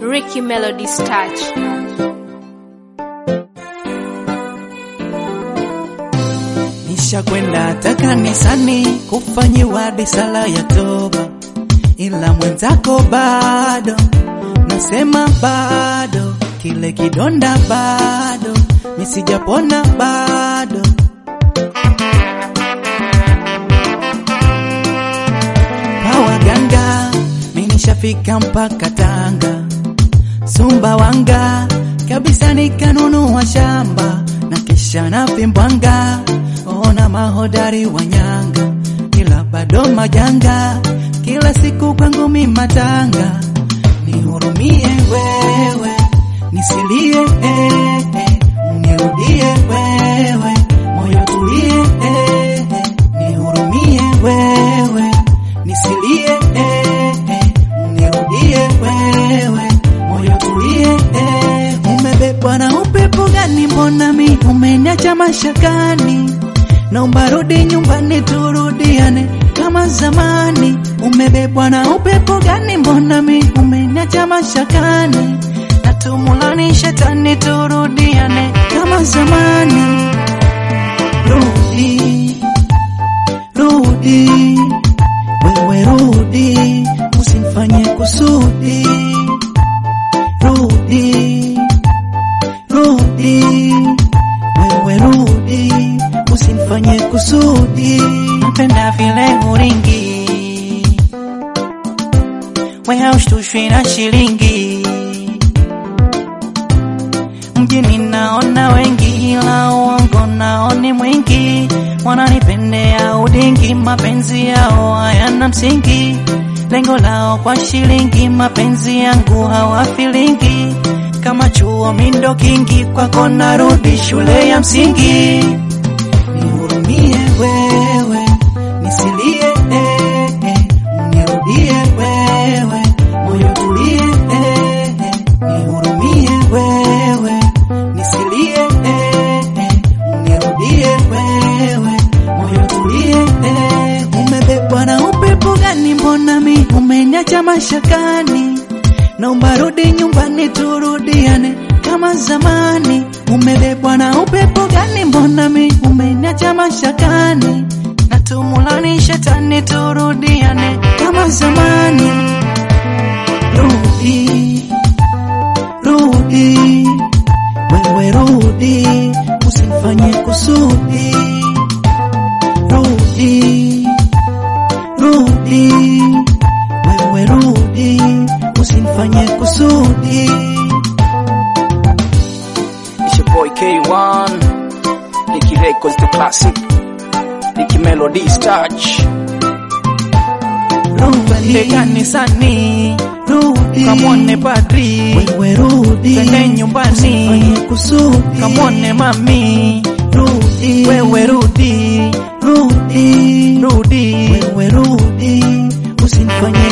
Ricky Melody's touch. Nishakwenda hata kanisani kufanyiwa risala ya toba, ila mwenzako bado, nasema bado, kile kidonda bado, nisijapona bado. Pawaganga, minishafika mpaka Tanga, Sumbawanga kabisa, nikanunua shamba na kisha na vimbwanga, ona mahodari wanyanga, ila bado majanga, kila siku kwangu mimatanga, nihurumie wewe, nisilie eh, eh, nirudie wewe, moyo tulie eh, eh, nihurumie wewe, nisilie eh, eh, nirudie wewe, moyo tulie eh, umebebwa na upepo gani? Mbona mi umeniacha mashakani? Naomba rudi nyumbani turudiane kama zamani. Umebebwa na upepo gani? Mbona mi umeniacha mashakani? Natumulani shetani turudiane kama zamani. Rudi, rudi, wewe rudi, usimfanye kusudi. Rudi, rudi, wewe rudi, usimfanye kusudi. Mpenda vile uringi, we haushtushwi na shilingi. Mjini naona wengi, ila uongo nao ni mwingi. Wananipendea udingi, mapenzi yao hayana msingi. Lengo lao kwa shilingi, mapenzi yangu hawafilingi. Kama chuo mindo kingi, kwako narudi shule ya msingi. Nihurumie wewe, nisilie eh, eh, nirudie wewe, moyo tulie eh, eh, nihurumie wewe, nisilie eh, eh, nirudie wewe, moyo tulie eh, umebebwa na upepo gani? Mbona mi umeniacha mashakani? Naomba rudi nyumbani turudiane kama zamani. Umebebwa na upepo gani? Mbona mi umeniacha mashakani? Natumulani shetani turudiane kama zamani. Rudi, rudi, wewe rudi, usimfanye kusudi. Rudi, rudi, wewe rudi, usimfanye kusudi. It's your boy K1, Nicky Records the classic, Nicky Melody's touch. Rudi kanisani, rudi Kamwone padri, wewe rudi, twende nyumbani. usimfanye kusudi. kamwone mami, rudi, wewe rudi, rudi, rudi. wewe rudi, usimfanye